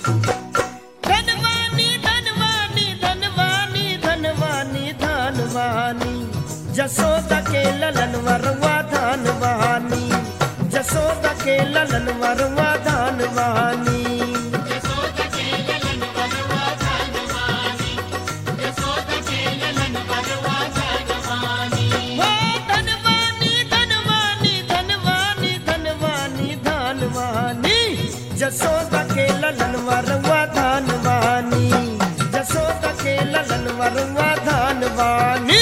धनवानी धनवानी धनवानी धनवानी धनवानी जसोदा के ललन वरवा धनवानी जसोदा के ललन वरवा धनवानी हो धनवानी धनवानी धनवानी धनवानी धनवानी जसोदा के ललन वरवा धनवानी जसोदा के ललन वरवा धनवानी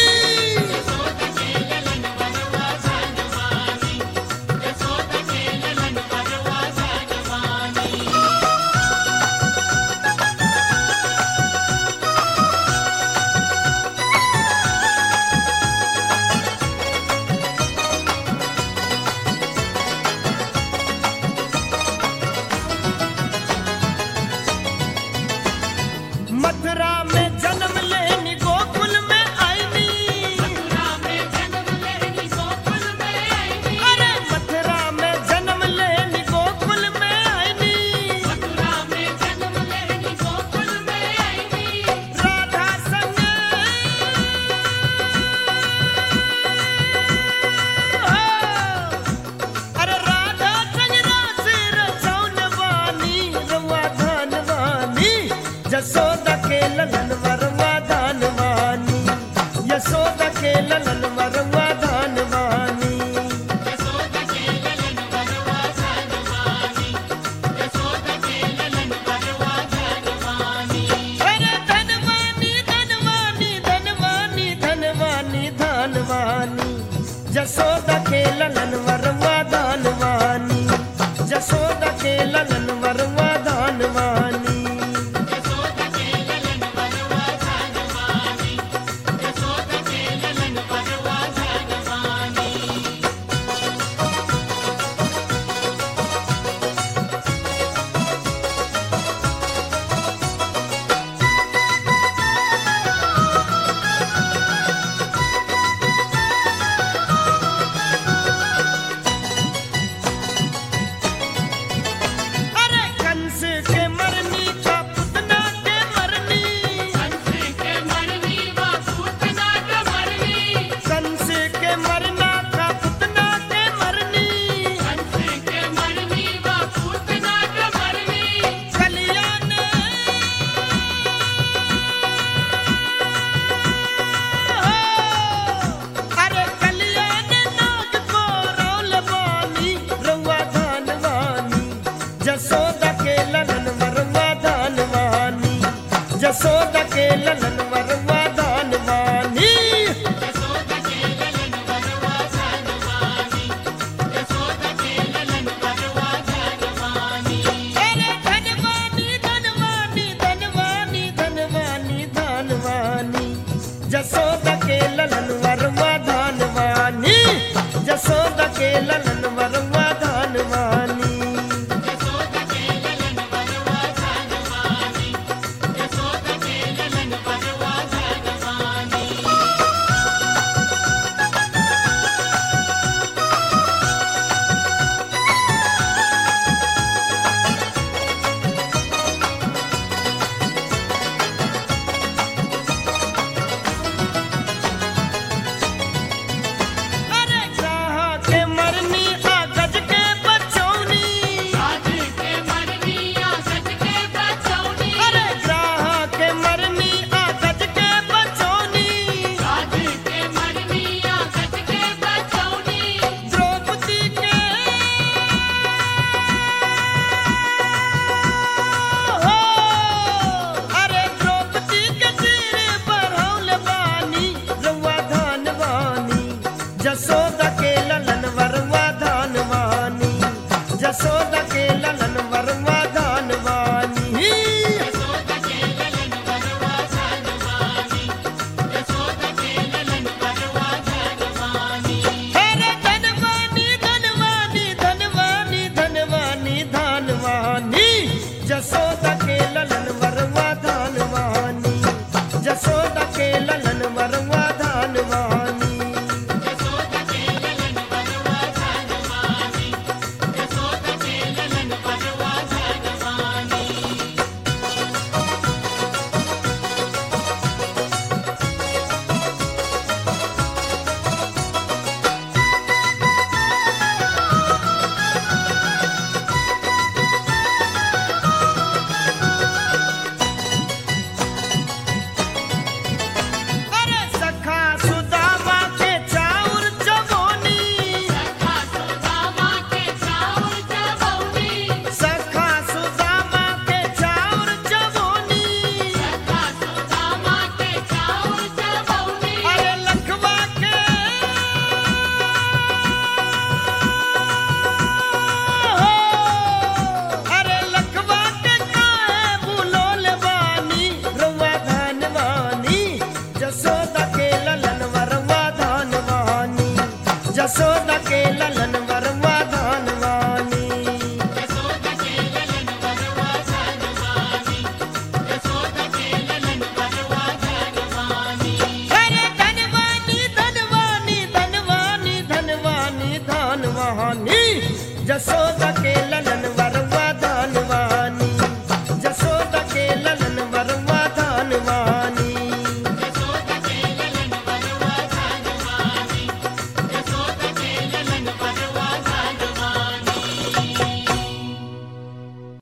मथुरा में जन्म लेनी गोकुल में आईनी अरे मथुरा में जन्म लेनी गोकुल में आईनी राधा संग अरे राधा संग रास रचौन वानी रवा धनवानी जसोदा के ललन वरवा धनवानी यशोदा के ललन वरवा धनवानी अरे धनवानी धनवानी धनवानी धनवानी धनवानी जसोदा के ललन वरवा धनवानी जसोदा के ललन वरवा धनवानी अरे कंस के मरनी का पुतना के मरनी कंस के मरना का पुतना के मरनी कल्याण अरे कल्याण नाग को रौल बानी रउआ धनवानी जसोदा के ललन वरवा धनवानी जसोदा के ललन वरवा धनवानी अरे धनवानी धनवानी धनवानी धनवानी धनवानी जसोदा के ललन वरवा धनवानी जसोदा के ललन वरवा धनवानी अरे कहाँ के मरनी आ गज के बचौनी अरे कहाँ के मरनी आ गज के बचौनी द्रौपदी के हो अरे द्रौपदी के सिर बढ़ौल बानी रउआ धनवानी जसोदा के ललन वरवा धनवानी जसोदा के ललन वरवा धनवानी अरे धनवानी धनवानी धनवानी धनवानी धनवानी जसोदा